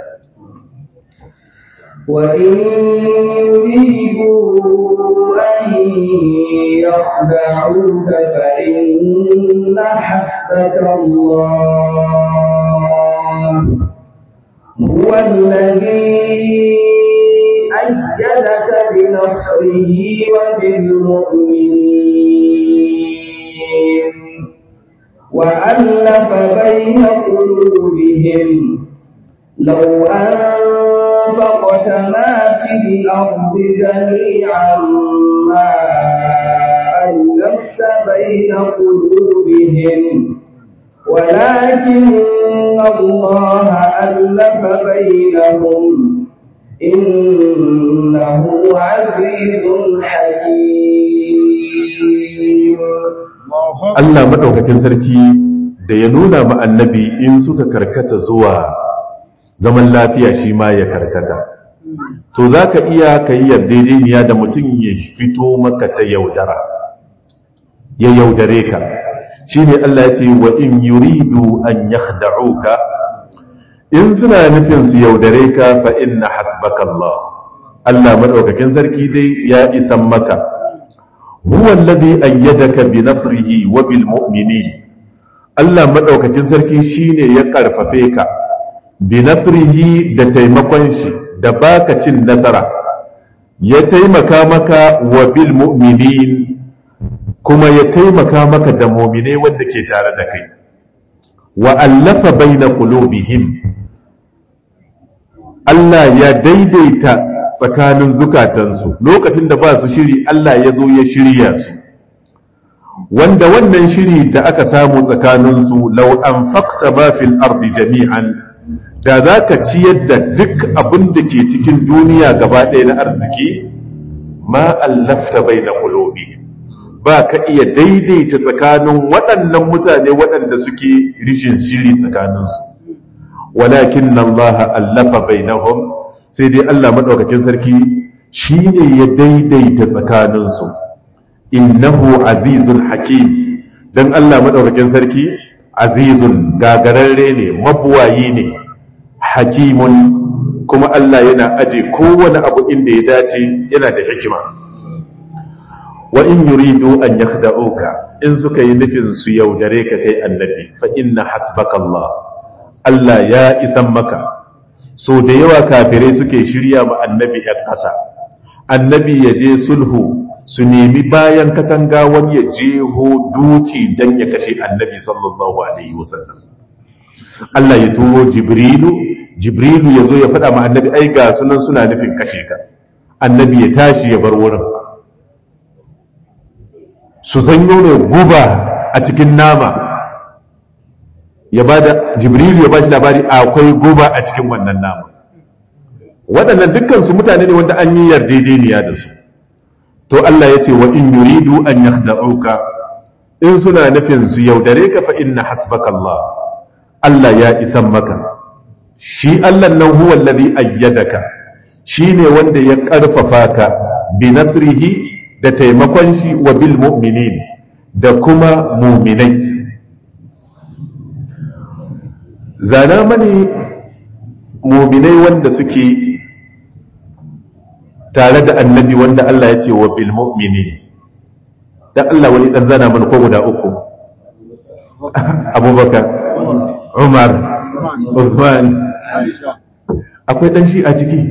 وإن يريدوا أن يخدعوك فإن حسبك الله هو الذي أيدك بنصره وبالمؤمنين وألف بين قلوبهم لو أنفقت ما في الأرض جميعا ما ألفت بين قلوبهم ولكن الله ألف بينهم إنه عزيز حكيم Allah madaukakin sarki da ya nuna ma annabi in suka karkata zuwa zaman lafiya shi ma ya karkata to za ka iya ka yi yardejeniya da mutum ya fito maka ta yaudara ya yaudare ka shi ne Allah ya ce wa in yuridu an yakhda'uka in suna nufin su yaudare ka fa inna hasbaka Allah Allah madaukakin sarki dai ya isan maka huwa alladhi ayyadaka bi nasrihi wa bil mu'minin Allah madaukakin sarki shine ya karfafe ka bi nasrihi da taimakon shi da baka cin nasara ya taimaka maka wa bil mu'minin kuma ya taimaka maka da mu'mine wanda ke tare da kai wa allafa baina qulubihim Allah ya daidaita tsakanin zukatansu lokacin da ba su shiri Allah ya zo ya shirya su wanda wannan shiri da aka samu tsakaninsu lau an fakta ma fil ardi jami'an da za ka ciyar da duk abin da ke cikin duniya gaba ɗaya na arziki ma allafta bai na kulobi ba ka iya daidaita tsakanin waɗannan mutane waɗanda suke rishin shiri tsakaninsu walakin nan Allah allafa bai sai dai Allah maɗaukakin sarki shi ne ya daidaita tsakaninsu innahu azizun hakim don Allah maɗaukakin sarki azizun gagararre ne mabuwayi ne hakimun kuma Allah yana aje kowane abu inda ya dace yana da hikima wa in yuridu an yakhda'uka in suka yi nufin su yaudare ka kai annabi fa inna hasbaka Allah Allah ya isan maka so da yawa kafirai suke shirya ma annabi ‘yan ƙasa annabi ya je sulhu su nemi bayan katanga wani ya jeho duci don ya kashe annabi sallallahu alaihi wasallam Allah ya turo jibrilu jibrilu ya zo ya faɗa ma annabi ai ga sunan suna nufin kashe ka annabi ya tashi ya bar wurin su zanyo ne guba a cikin nama ya ba da jibrilu ya ba shi labari akwai guba a cikin wannan nama waɗannan dukkansu mutane ne wanda an yi yardedeniya da su to Allah ya ce wa in yuridu an yakhda'uka in suna nufin su yaudare ka fa inna hasbaka Allah Allah ya isan maka shi Allah nan huwa alladhi ayyadaka shine wanda ya karfafa ka bi nasrihi da taimakon shi wa bil mu'minin da kuma mu'minai zana mani mu'minai wanda suke tare da annabi wanda Allah ya ce wa bil mu'minin dan Allah wani dan zana mana ko guda uku Abubakar Umar Uthman akwai dan shi a ciki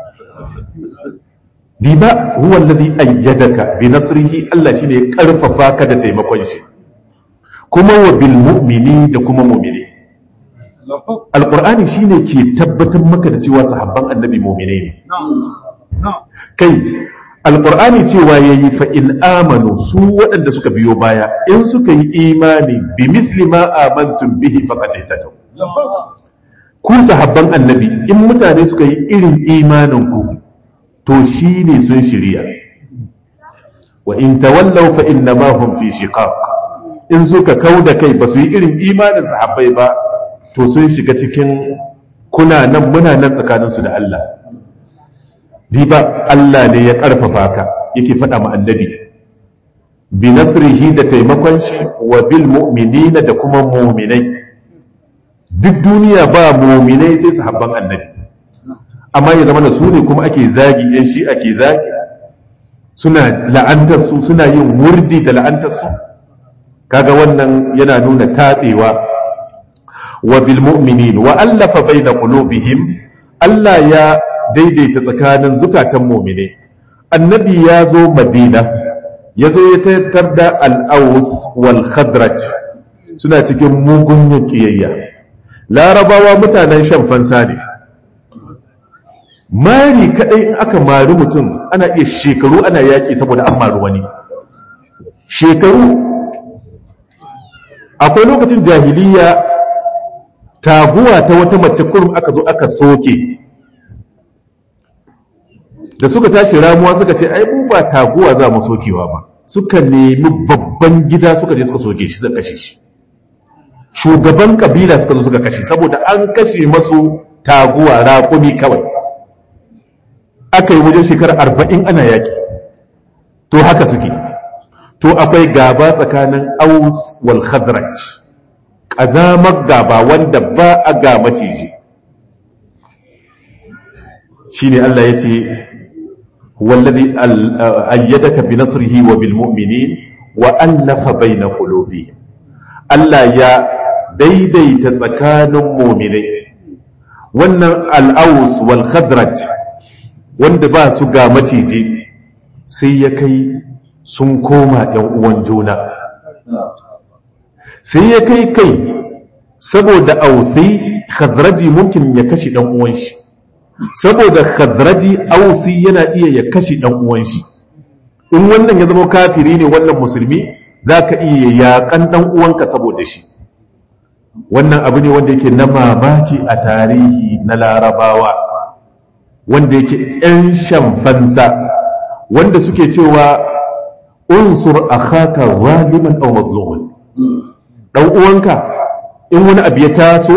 diba huwa alladhi ayyadaka bi nasrihi Allah shine ya karfafa ka da taimakon shi kuma wa bil mu'mini da kuma mu'mini alqur'ani shine ke tabbatar maka da cewa sahabban annabi mu'mine ne kai alqur'ani cewa yayi fa in amanu su waɗanda suka biyo baya in suka yi imani bi mithli ma amantum bihi faqad ihtadaw ku sahabban annabi in mutane suka yi irin imanin ku to shi ne sun shirya wa in tawallaw fa inna ma hum fi shiqaq in suka kauda kai ba su yi irin imanin sahabbai ba to sun shiga cikin kuna nan muna nan tsakaninsu da Allah riba Allah ne ya karfafa ka yake faɗa ma annabi bi nasrihi da taimakon shi wa bil mu'minina da kuma mu'minai duk duniya ba mu'minai sai sahabban annabi amma ya zama da su ne kuma ake zagi yan shi ake zagi suna la'antar su suna yin wurdi da la'antar su kaga wannan yana nuna tabewa wa bil mu'minin wa allafa baina qulubihim Allah ya daidaita tsakanin zukatan mu'mine annabi ya zo madina ya zo ya tattar da al-aus wal khadraj suna cikin mugun kiyayya larabawa mutanen shan fansa ne mari kadai in aka mari mutum ana iya shekaru ana yaki saboda an mari wani shekaru akwai lokacin jahiliya taguwa ta wata mace kurum aka zo aka soke da suka tashi ramuwa suka ce ai mu ba taguwa za mu sokewa ba suka nemi babban gida suka je suka soke shi suka kashe shi shugaban kabila suka zo suka kashe saboda an kashe masu taguwa raƙumi kawai aka yi wajen shekarar arba'in ana yaƙi to haka suke to akwai gaba tsakanin aus wal khazraj ƙazamar gaba wanda ba a ga maciji shi ne Allah ya ce wallazi ayyadaka bi nasrihi wa bil mu'minin wa allafa baina qulubihim Allah ya daidaita tsakanin mu'minai wannan al-aus wal khadraj wanda ba su ga maciji sai ya kai sun koma ‘yan uwan juna sai ya kai kai saboda ausai khazraji mumkin ya kashi ɗan uwan shi saboda khazraji ausi yana iya ya kashi ɗan uwan shi in wannan ya zama kafiri ne wannan musulmi za ka iya yaƙan ɗan uwanka saboda shi wannan abu ne wanda yake na mamaki a tarihi na larabawa wanda yake ‘yan shamfansa wanda suke cewa unsur akhaka zaliman aw mazluman dan uwanka in wani abu ya taso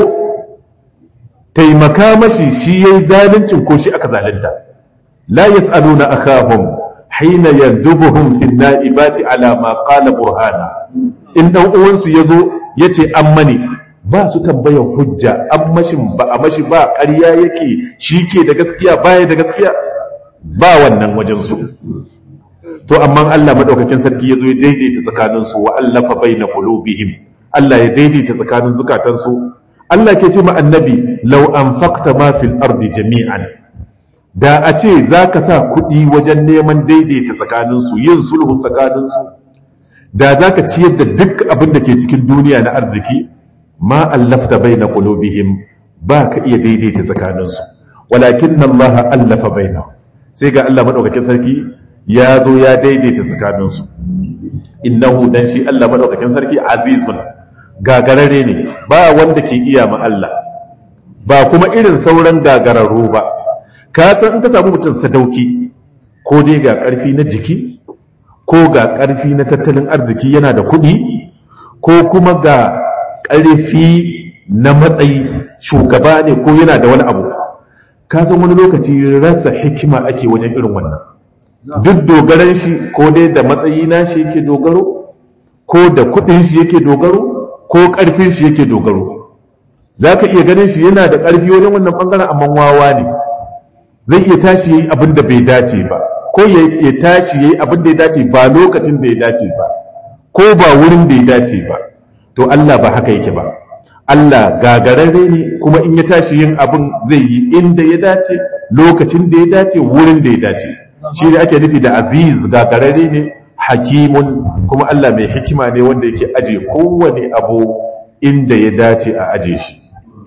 taimaka mashi shi yayi zaluncin ko shi aka zalunta la yasaluna akhahum hina yadubuhum fi naibati ala ma qala burhana in dan uwansu yazo yace an mani ba su tambayar hujja an mashin ba a mashi ba ƙarya yake shi ke da gaskiya baya da gaskiya ba wannan wajen su to amma Allah madaukakin sarki yazo ya daidaita tsakanin su wa allafa baina qulubihim Allah ya daidaita tsakanin zukatan su Allah ke ce ma annabi law anfaqta ma fil ardi jami'an da a ce zaka sa kuɗi wajen neman daidaita tsakanin su yin sulhu tsakanin su da zaka ciyar da duk abin da ke cikin duniya na arziki ma allafta baina qulubihim ba ka iya daidaita tsakanin su walakin Allah allafa bainahum sai ga Allah madaukakin sarki ya zo ya daidaita tsakaninsu innahu dan shi Allah madaukakin sarki azizun gagarare ne ba wanda ke iya ma Allah ba kuma irin sauran gagararru ba ka san in ka samu mutum sadauki ko dai ga karfi na jiki ko ga karfi na tattalin arziki yana da kuɗi ko kuma ga karfi na matsayi shugaba ne ko yana da wani abu ka san wani lokaci rasa hikima ake wajen irin wannan duk dogaran shi ko dai da matsayi na shi yake dogaro ko da kudin shi yake dogaro ko karfin shi yake dogaro za ka iya ganin shi yana da karfi wajen wannan bangaren amma wawa ne zai iya tashi yayi abin da bai dace ba ko ya tashi yayi abin da ya dace ba lokacin da ya dace ba ko ba wurin da ya dace ba to Allah ba haka yake ba Allah gagararre ne kuma in ya tashi yin abin zai yi inda ya dace lokacin da ya dace wurin da ya dace shi ne ake nufi da aziz gagararre ne hakimun kuma Allah mai hikima ne wanda yake aje kowane abu inda ya dace a aje shi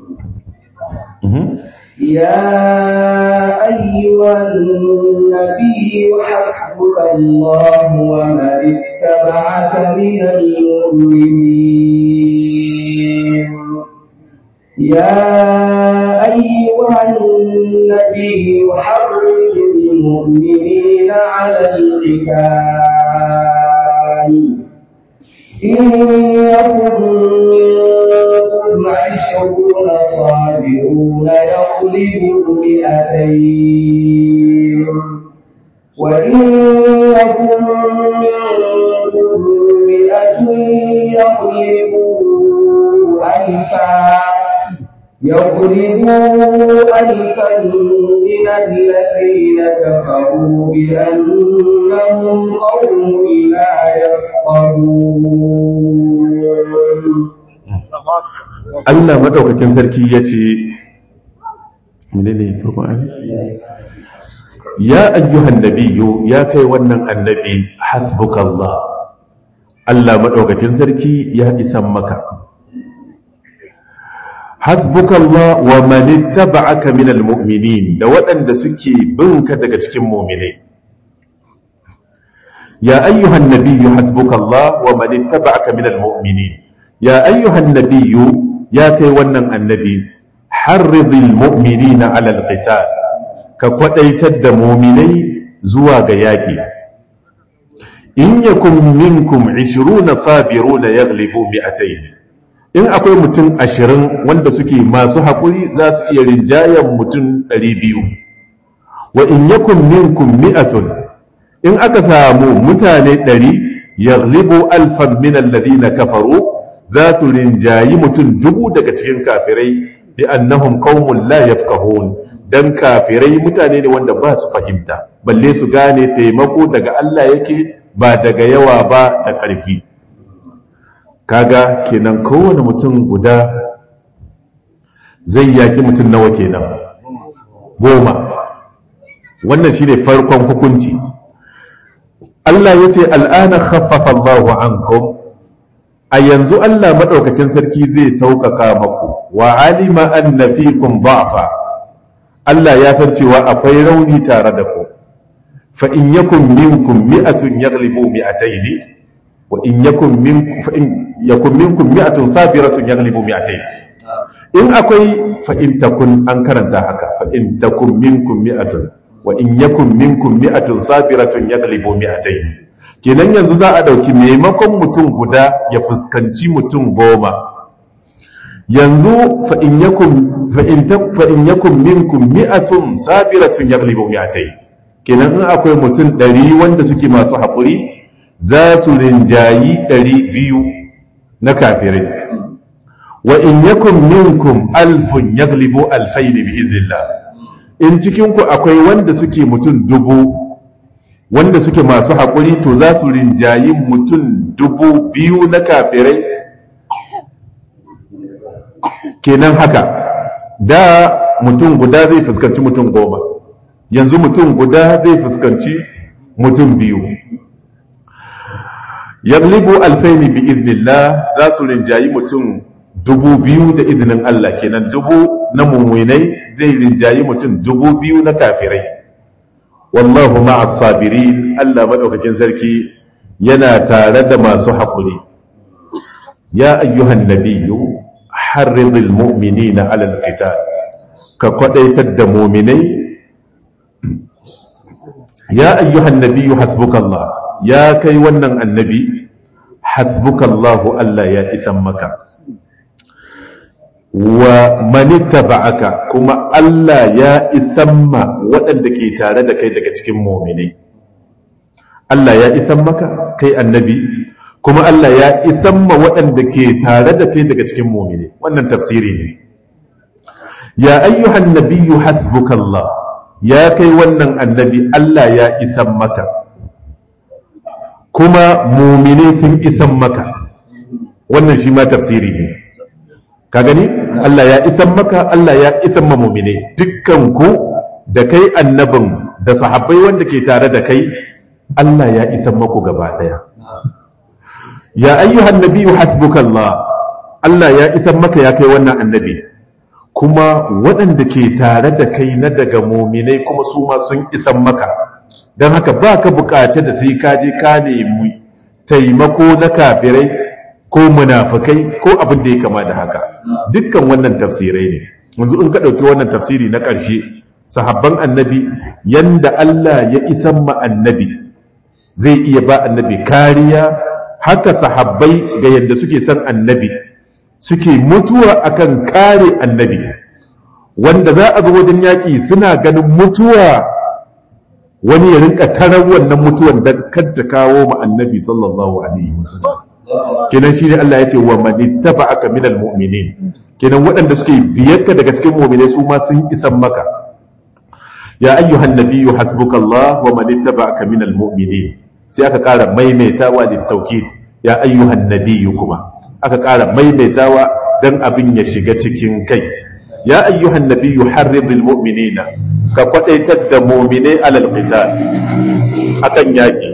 يا أيها النبي حسبك الله ومن اتبعك من المؤمنين يا أيها النبي حرج المؤمنين على القتال إن يكن منكم عشرون صابرون يغلبوا مئتين وإن يكن منكم مئة يغلبوا ألفا يغلبوا ألفا من الذين كفروا بأنهم قوم لا يفقهون Allah madaukakin sarki ya ce menene farko an ya ayyuhan nabiyyu ya kai wannan annabi hasbukallah Allah madaukakin sarki ya isan maka hasbukallah wa man ittaba'aka minal mu'minin da waɗanda suke binka daga cikin mu'minai ya ayyuhan nabiyyu hasbukallah wa man ittaba'aka minal mu'minin ya ayyuhan nabiyyu ya kai wannan annabi harridil mu'minina 'ala al-qital ka kwadaitar da mu'minai zuwa ga yaki in yakum minkum 20 sabiruna yaghlibu mi'atayn in akwai mutum ashirin wanda suke masu haƙuri za su iya rinjayen mutum ɗari biyu wa in yakun minkum mi'atun in aka samu mutane ɗari yaghlibu alfan min alladhina kafaru za su rinjayi mutum dubu daga cikin kafirai bi annahum qaumun la yafqahun dan kafirai mutane ne wanda ba su fahimta balle su gane taimako daga Allah yake ba daga yawa ba da ƙarfi kaga kenan kowane mutum guda zai yaki mutum nawa kenan goma wannan shine farkon hukunci Allah ya ce al'ana khaffafa Allahu ankum a yanzu Allah maɗaukakin sarki zai sauƙaƙa maku wa alima anna fikum da'fa Allah ya san cewa akwai rauni tare da ku fa in yakun minkum mi'atun yaghlibu mi'ataini wa in yakun minkum fa in yakun minkum mi'atun sabiratun yaghlibu mi'atayn in akwai fa in takun an karanta haka fa in takun minkum mi'atun wa in yakun minkum mi'atun sabiratun yaghlibu mi'atayn kenan yanzu za a dauki maimakon mutum guda ya fuskanci mutum goma yanzu fa in yakun fa in tak fa in yakun minkum mi'atun sabiratun yaghlibu mi'atayn kenan in akwai mutum 100 wanda suke masu haƙuri za su rinjayi 200 na kafirai wa in yakun minkum alfun yaglibu alfayn bi idhnillah in cikin ku akwai wanda suke mutum dubu wanda suke masu haƙuri to za su rinjayi mutum dubu biyu na kafirai kenan haka da mutum guda zai fuskanci mutum goma yanzu mutum guda zai fuskanci mutum biyu yaglibu alfaini bi idnillah za su rinjayi mutum dubu biyu da izinin Allah kenan dubu na mummunai zai rinjayi mutum dubu biyu na kafirai wallahu ma'as sabirin Allah madaukakin sarki yana tare da masu haƙuri ya ayyuhan nabiyyu harridil mu'minina 'alal qital ka kwadaitar da mu'minai ya ayyuhan nabiyyu hasbukallah ya kai wannan annabi hasbukallahu Allah ya isan maka wa manittaba'aka kuma Allah ya isan ma waɗanda ke tare da kai daga cikin mu'minai Allah ya isan maka kai annabi kuma Allah ya isan ma waɗanda ke tare da kai daga cikin mu'minai wannan tafsiri ne ya ayyuhan nabiyyu hasbukallah ya kai wannan annabi Allah ya isan maka kuma mu'minai sun isan maka wannan shi ma tafsiri ne ka gani Allah ya isan maka Allah ya isan ma mu'mine dukkan ku da kai annabin da sahabbai wanda ke tare da kai Allah ya isan maku gaba daya ya ayyuhan nabiyyu hasbukallah Allah ya isan maka ya kai wannan annabi kuma waɗanda ke tare da kai na daga mu'minai kuma su ma sun isan maka don haka ba ka bukace da sai ka je ka nemi taimako na kafirai ko munafikai ko abin da ya kama da haka dukkan wannan tafsirai ne yanzu in ka ɗauki wannan tafsiri na ƙarshe sahabban annabi yanda Allah ya isan ma annabi zai iya ba annabi kariya haka sahabbai ga yadda suke son annabi suke mutuwa akan kare annabi wanda za a zo wajen yaƙi suna ganin mutuwa wani ya rinka tarar wannan mutuwan da kadda kawo ma annabi sallallahu alaihi wasallam kenan shine Allah ya ce wa man ittaba'aka minal mu'minin kenan waɗanda suke biyarka daga cikin mu'minai su ma sun isan maka ya ayyuhan nabiyyu hasbukallah wa man ittaba'aka minal mu'minin sai aka ƙara maimaitawa da tawkid ya ayyuhan nabiyyu kuma aka ƙara maimaitawa dan abin ya shiga cikin kai ya ayyuhan nabiyyu harridil mu'minina ka kwadaitar da mu'minai alal qital akan yaki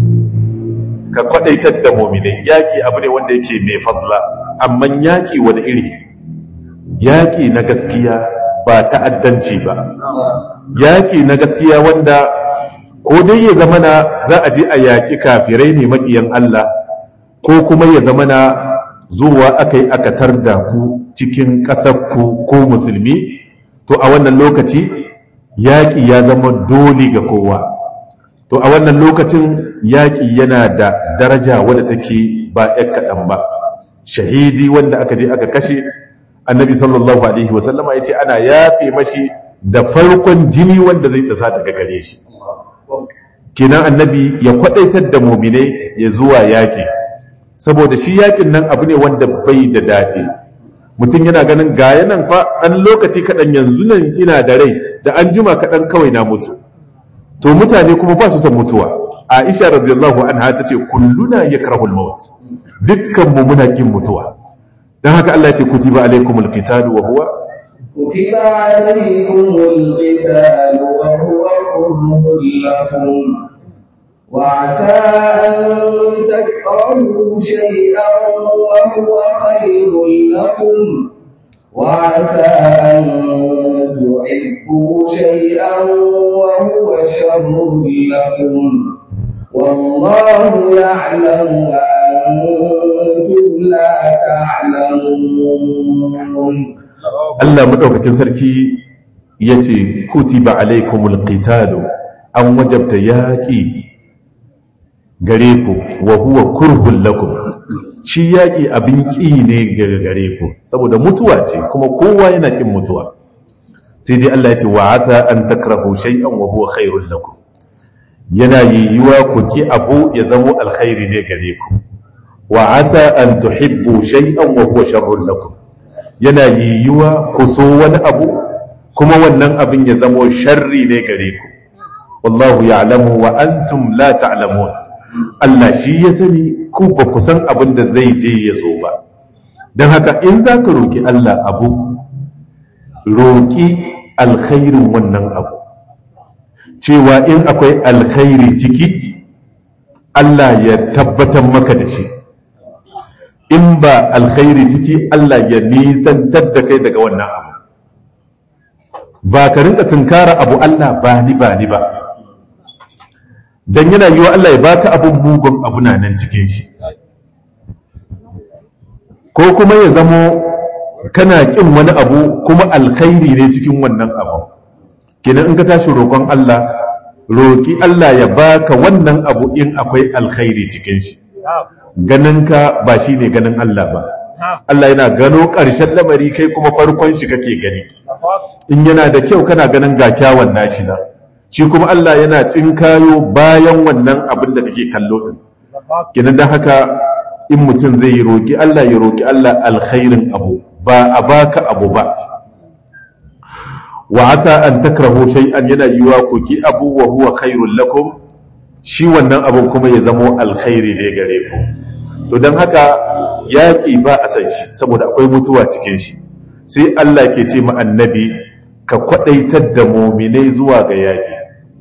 ka kwadaitar da mu'minai yaki abu ne wanda yake mai fadla amma yaki wani iri yaki na gaskiya ba ta'addanci ba yaki na gaskiya wanda ko dai ya zama na za a je a yaki kafirai ne makiyan Allah ko kuma ya zama na zuwa aka yi aka tarda ku cikin ƙasarku ko musulmi to a wannan lokaci yaƙi ya zama dole ga kowa to a wannan lokacin yaƙi yana da daraja wadda take ba ‘yan kaɗan ba shahidi wanda aka je aka kashe annabi sallallahu alaihi wasallama ya ce ana yafe mashi da farkon jini wanda zai tsasa daga gare shi kenan annabi ya kwaɗaitar da mumine ya zuwa yaƙi saboda shi yakin nan abu ne wanda bai da daɗi mutum yana ganin ga yanan fa ɗan lokaci kaɗan yanzu nan ina da rai da an jima kaɗan kawai na mutu to mutane kuma ba su san mutuwa aisha radiyallahu anha ta ce kulluna yakrahu al-maut dukkan mu muna kin mutuwa dan haka Allah ya ce kutiba alaykumul qital wa huwa كتب عليكم القتال وهو كره لكم وعسى أن تكرهوا شيئا وهو خير لكم وعسى أن تحبوا شيئا وهو شر لكم والله يعلم لكم Allah madaukakin sarki yace kutiba alaikumul qitalu an wajabta yaqi gare ku wa huwa kurhun lakum shi yaqi abin ki ne gare ku saboda mutuwa ce kuma kowa yana kin mutuwa sai dai Allah yace wa asa an takrahu shay'an wa huwa khairul lakum yana yiwuwa ku ki abu ya zamo alkhairi ne gare ku wa asa an tuhibbu shay'an wa huwa sharrun lakum yana yiwuwa ku so wani abu kuma wannan abin ya zamo sharri ne gare ku wallahu ya'lamu wa antum la ta'lamun Allah shi ya sani ku ba ku san abin da zai je ya zo ba don haka in za ka roƙi Allah abu roƙi alkhairin wannan abu cewa in akwai alkhairi ciki Allah ya tabbatar maka da shi in ba alkhairi ciki Allah ya nisantar da kai daga wannan abu ba ka rinka tunkara abu Allah ba ni ba ni ba don yana yiwa Allah ya baka abun mugun abu na nan cikin shi ko kuma ya zamo kana kin wani abu kuma alkhairi ne cikin wannan abu kenan in ka tashi roƙon Allah roƙi Allah ya baka wannan abu in akwai alkhairi cikin shi ganin ka ba shi ne ganin Allah ba Allah yana gano ƙarshen lamari kai kuma farkon shi kake gani in yana da kyau kana ganin ga kyawun nashi na shi kuma Allah yana tsinkayo bayan wannan abin da kake kallo din kenan dan haka in mutum zai roƙi Allah ya roƙi Allah alkhairin abu ba a baka abu ba wa asa an takrahu shay'an yana yiwa ku ki abu wa huwa khairul lakum shi wannan abun kuma ya zamo alkhairi ne gare ku to dan haka yaki ba a san shi saboda akwai mutuwa cikin shi sai Allah ke ce ma annabi ka kwadaitar da mu'minai zuwa ga yaki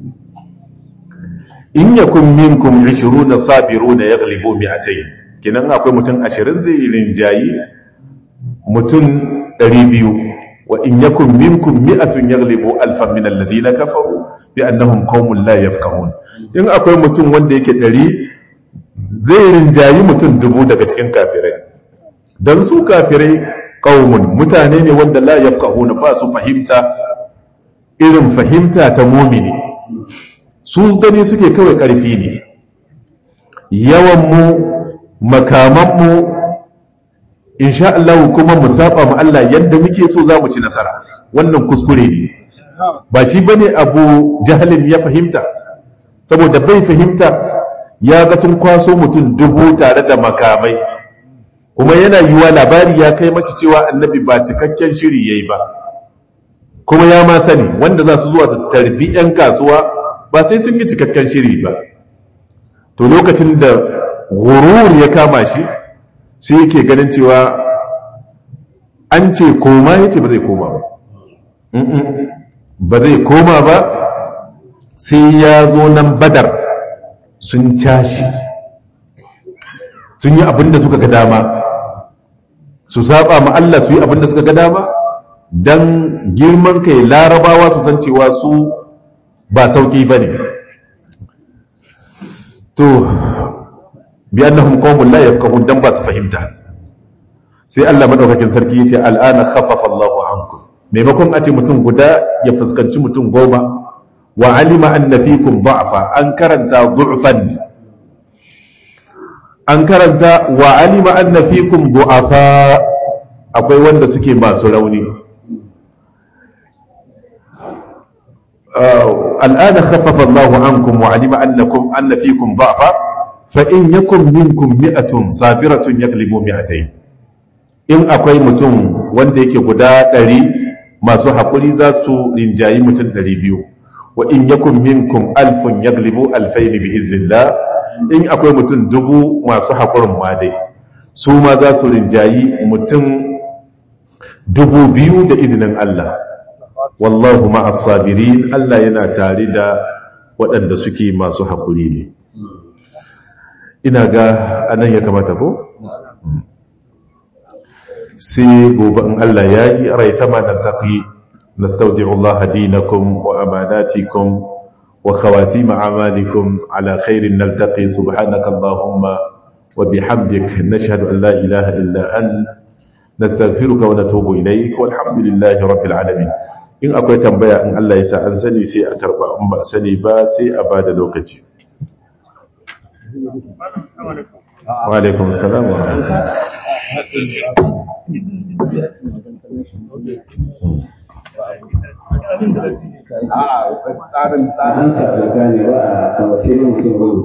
in yakun minkum 20 sabiruna yaghlibu mi'atayn kinan akwai mutum 20 zai rinjayi mutum 200 wa in yakun minkum mi'atun yaghlibu alfan min alladhina kafaru bi annahum qaumun la yafqahun in akwai mutum wanda yake 100 zai rinjayi mutum dubu daga cikin kafirai dan su kafirai qaumun mutane ne wanda la yafqahun ba su fahimta irin fahimta ta mumini su gani suke kawai karfi ne yawan mu makaman mu insha Allah kuma mu saba mu Allah yadda muke so za mu ci nasara wannan kuskure ne ba shi bane abu jahalin ya fahimta saboda bai fahimta ya ga sun kwaso mutum dubu tare da makamai kuma yana yiwa labari ya kai mashi cewa annabi ba cikakken shiri yayi ba kuma ya ma sani wanda za su zuwa su tarbi 'yan kasuwa ba sai sun yi cikakken shiri ba to lokacin da gurur ya kama shi sai yake ganin cewa an ce koma yace ba zai koma ba ba zai koma ba sai ya zo nan badar sun tashi sun yi abinda suka ga dama su saba ma Allah su yi abinda suka ga dama don girman kai larabawa su san cewa su ba sauki ba ne to bi annahum qaumun la yafqahun dan ba su fahimta sai Allah madaukakin sarki yace al'ana khaffafa Allahu ankum maimakon a ce mutum guda ya fuskanci mutum goma wa alima anna fikum da'fa an karanta du'fan an karanta wa alima anna fikum du'afa akwai wanda suke masu rauni al'ana khaffafa Allahu ankum wa alima annakum anna fikum da'fa fa'in yakun minkum mi'atun sabiratun yaglibu mi'atai in akwai mutum wanda yake guda ɗari masu haƙuri za su rinjayi mutum ɗari biyu wa in yakun minkum alfun yaglibu alfaini bi iznillah in akwai mutum dubu masu haƙurin ma dai su ma za su rinjayi mutum dubu biyu da izinin Allah wallahu ma'as sabirin Allah yana tare da waɗanda suke masu haƙuri ne ina ga anan ya kamata ko sai gobe in Allah ya yi rai sama da taƙi nastaudi'u Allah dinakum wa amanatikum wa khawatim a'malikum ala khairin naltaqi subhanaka allahumma wa bihamdik nashhadu an la ilaha illa ant nastaghfiruka wa natubu ilayk walhamdulillahi rabbil alamin in akwai tambaya in Allah ya sa an sani sai a karba in ba sani ba sai a bada lokaci wa alaikum assalam wa A'a, tsarin tsarin sa ne ba a wasu mutum